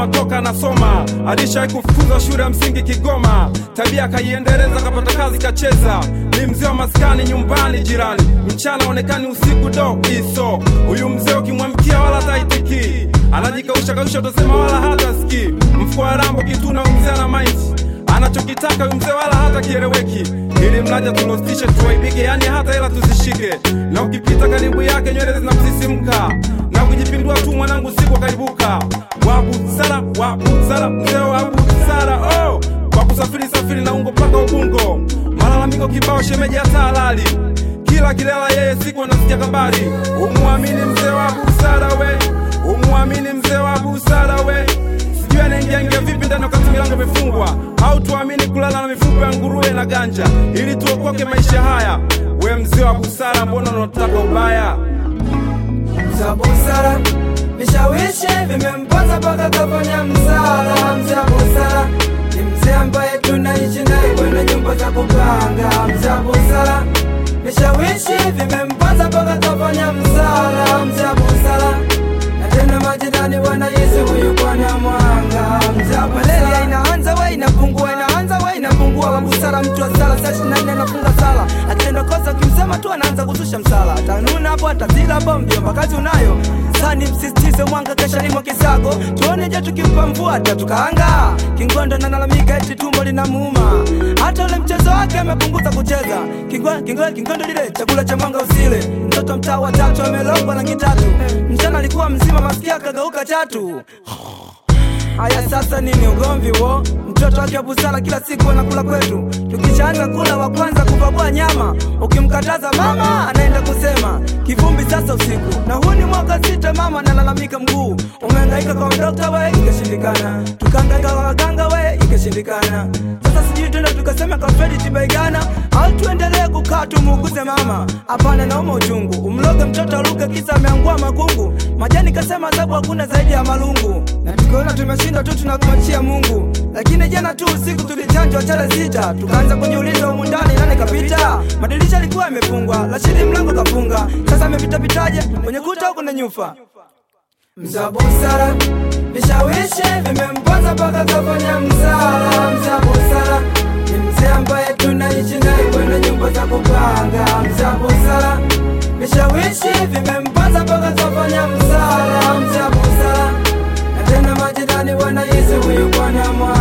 kusoma toka anasoma, alishawahi kufukuzwa shule ya msingi Kigoma, tabia akaiendeleza, kapata kazi kacheza, ni mzee wa maskani nyumbani jirani, mchana onekani, usiku do iso. Huyu mzee ukimwamkia wala taitiki, anajikausha kausha, utasema wala hata ski, mfuko wa rambo kituna, huyu mzee ana maiti anachokitaka huyu mzee wala hata kieleweki, ili mlaja tulostishe tuwaibike, yani hata hela tuzishike, na ukipita karibu yake nywele zinamsisimka na kujipindua tu mwanangu, siku akaibuka wabusara wabusara, mzee wa busara oh, kwa kusafiri safiri na ungo mpaka Ubungo, malalamiko kibao, shemeji hata halali kila kilela yeye siku anasikia habari. Umuamini mzee wa busara we, umuamini mzee wa busara we sijui anaingia ingia vipi ndani wakati milango imefungwa, au tuamini kulala na mifupa ya nguruwe na ganja ili tuokoke maisha haya. We mzee wa busara, mbona unataka ubaya? za busara vishawishi vimempata mpaka kafanya msala. Mzee wa busara ni mzee ambaye tunaishi naye kwenye nyumba za kupanga. Mzee wa busara vishawishi vimempata mpaka kafanya msala. Mzee wa busara na tena majirani wanahisi huyu bwana mwanga. Mzee wa busara inaanza we inapungua, inaanza we inapungua. Wa busara mtu wa sala saa ishirini na nne anafunga sala, akitenda kosa ukimsema tu anaanza kuzusha msala, atanuna hapo atazila hapo, mjomba kazi unayo sani, msisitize mwanga kesha limo kisago, tuone je tukimpa mvua atatukaanga. Kingondo nalalamika eti tumbo linamuuma, hata ule mchezo wake amepunguza kucheza. Kingwa- kingwa- Kingondo lile chakula cha mwanga usile, mtoto mtaa wa tatu amelogwa rangi tatu, mchana alikuwa mzima, masikia akageuka chatu. Haya sasa nini ugomvi wo? Mtoto wake wa busara kila siku anakula kwetu, tukishaanza kula wa kwanza kupakua nyama, ukimkataza mama anaenda kusema kivumbi sasa usiku. Na huu ni mwaka sita, mama analalamika mguu umehangaika kwa dokta we, ikashindikana, tukahangaika kwa waganga we, ikashindikana. Sasa sijui tuende tukasema kwa Fredi Tibaigana au tuendelee kukaa tumuuguze mama? Hapana, nauma uchungu, umloge mtoto aluke kisa ameangua makungu. Majani kasema adhabu hakuna zaidi ya malungu, na tukiona tumeshinda tu tunakumachia Mungu. Lakini jana tu usiku tulichanjwa chale sita, tukaanza kujiuliza humu ndani nani kapita. Madirisha alikuwa yamefungwa, Rashidi mlango kafunga, sasa amepita pitaje kwenye kuta huko na nyufa Mza busara vishawishi vimemponza mpaka kafanya msala. Mza busara ni mzee ambaye tunaishi naye kwenye nyumba za kupanga. Mza busara vishawishi vimemponza mpaka kafanya msala. Mza busara na tena majirani wanahisi huyu bwana mwa